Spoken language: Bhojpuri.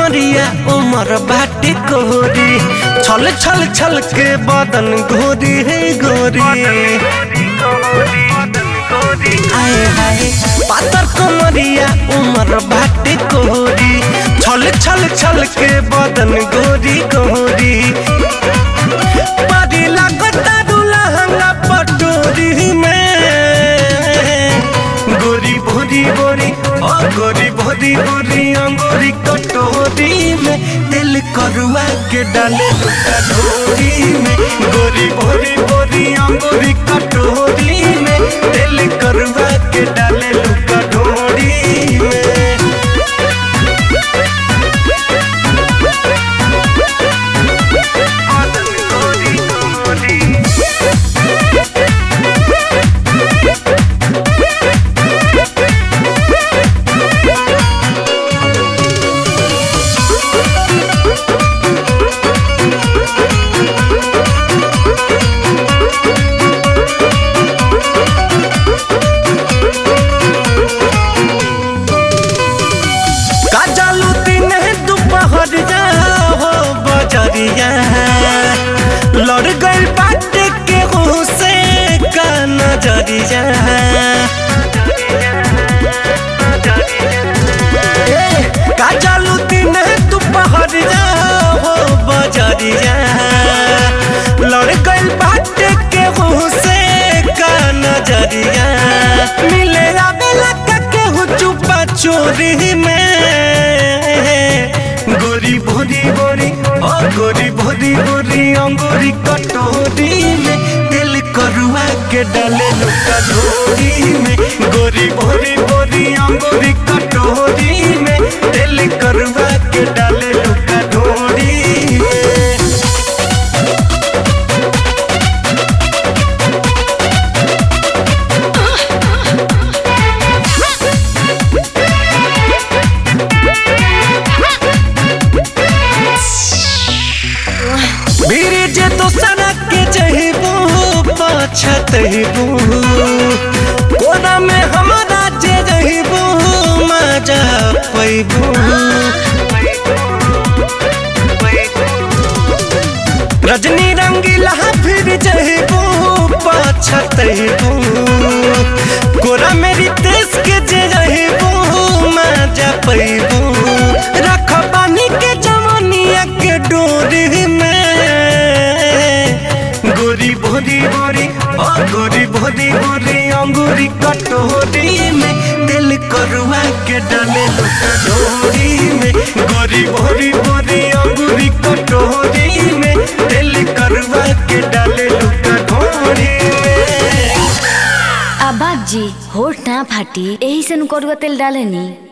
कमरिया उमर बाटे कोरी छल छल छल के बदन गोरी है गोरी आए हाय पातर कमरिया उमर बाटे कोरी छल छल छल के बदन गोरी गोरी परी लागता दुल्हंगा पटोरी में गोरी भोरी बोरी ओ गोरी भोरी बोरी अंगोरी कटोरी में दिल करुआ के डाले लुका ढोरी में गोरी भोरी बोरी अंगोरी कटोरी में दिल करुआ के डाले लुका ढोरी में काजलू दिन दोपहर जा हो बजरिया लड़ गइल बाटे के से का नजरिया ए, काजलू दिन दोपहर जा हो बजरिया लड़ गइल बाटे के से का नजरिया मिले आवेला का केहू चुपा चोरी में गोरी भोरी बोरी ओ गोरी भोरी बोरी अंगूरी कटोरी में दिल करुआ के डाले लुका ढोरी में गोरी भोरी बोरी अंगूरी कटोरी में दिल करुआ के डाले लुका ढोरी में बीरी जे तो सनक के जहिबू पछतहिबू कोना में हमरा जे जहिबू मजा पैबू रजनी रंगीला फिर जहिबू पछतहिबू कोरा मेरी देश के जे जहिबू मजा पैबू रख पानी के जमनिया के डोरी में गोरी भोरी बोरी ओ गोरी भोरी बोरी अंगूरी कटोरी में दिल करुआ के डाले लुका डोरी में गोरी भोरी बोरी अंगूरी कटोरी में दिल करुआ के डाले लुका डोरी में आ बाप जी होठ ना फाटी यही से करुआ तेल डालेनी